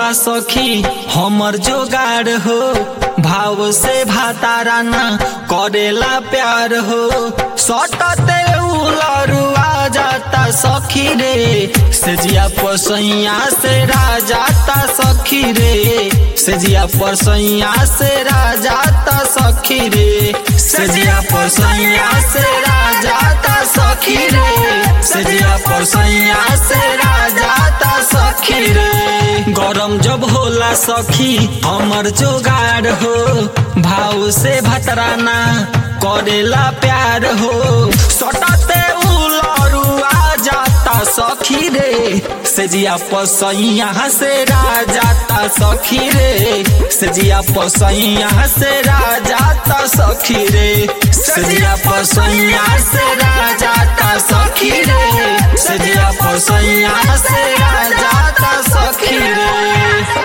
होला सखी हमर जोगाड़ हो भाव से भातारा ना करेला प्यार हो सटते उलरुआ जाता सखी रे सेजिया पसैया से राजाता सखी रे सेजिया पसैया से राजाता सखी रे सेजिया पसैया से राजाता सखी रे सेजिया पसैया से राजाता सखी रे गरम जब होला सखी हमर जोगाड़ हो भाव से भतराना करेला प्यार हो सटते उलरुआ जाता सखी रे सेजिया पसैया से राजाता सखी रे सेजिया पसैया से राजाता सखी रे सेजिया पसैया से राजाता सखी रे सेजिया पसैया से राजाता सखी रे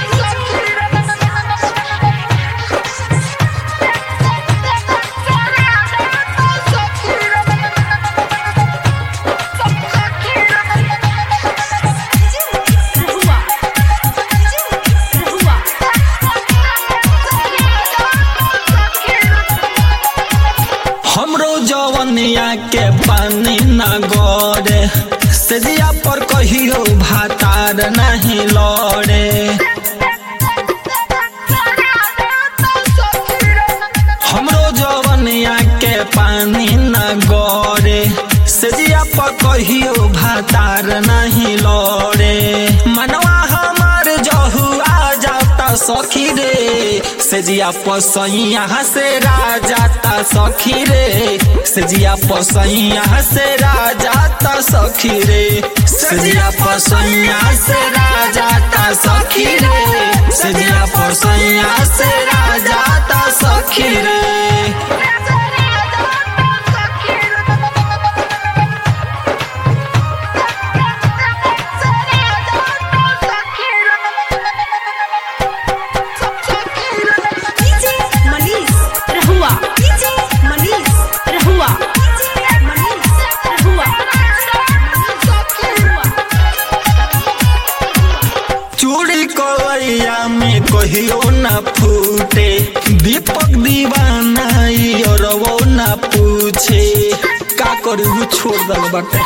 रहुआ रहुआ हमरो जवनिया के पानी न गड़े सेजिया पर कहियो भातार नहीं लड़े हमरो जवनिया के पानी न गड़े सेजिया पर कहियो भातार नहीं लड़े मनवा हमार जहुआ जाता सखी रे सेजिया पसैया से राजाता सखी रे सेजिया पसैया से राजाता सखी रे सेजिया पसैया से राजाता सखी रे सेजिया पसैया से राजाता सखी रे डीजे मनीष रहुआ डीजे मनीष रहुआ डीजे मनीष रहुआ चूड़ी कलैया में कहियो न फूटे दीपक दीवाना ई और वो न पूछे का करू छोड़ दल बाटे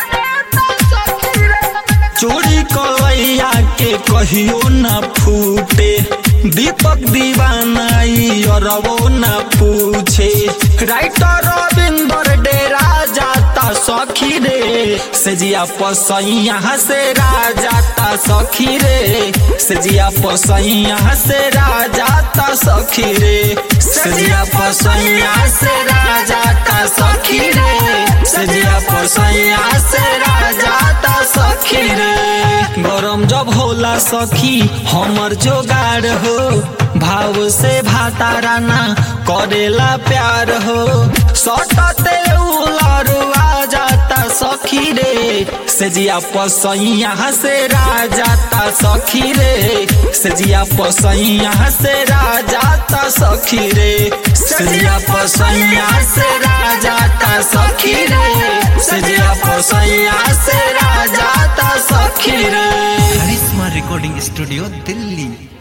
चोरी कलैया के कहियो न फूटे दीपक दीवाना ई और वो न पूछे राइटर रविंदर डेरा जाता सखी रे सेजिया पसैया से राजाता सखी रे सेजिया पसैया से राजाता सखी रे सेजिया पसैया से राजाता सखी रे सेजिया पसैया से राजाता सखी रे गरम जब होला सखी हमर जोगाड़ हो भाव से भातारा ना करेला प्यार हो सटते उलरुआ जाता सखी रे सेजिया पसैया से राजाता सखी रे सेजिया पसैया से राजाता सखी रे सेजिया पसैया से राजाता सखी रे सेजिया पसैया से राजाता सखी रे करिश्मा रिकॉर्डिंग स्टूडियो दिल्ली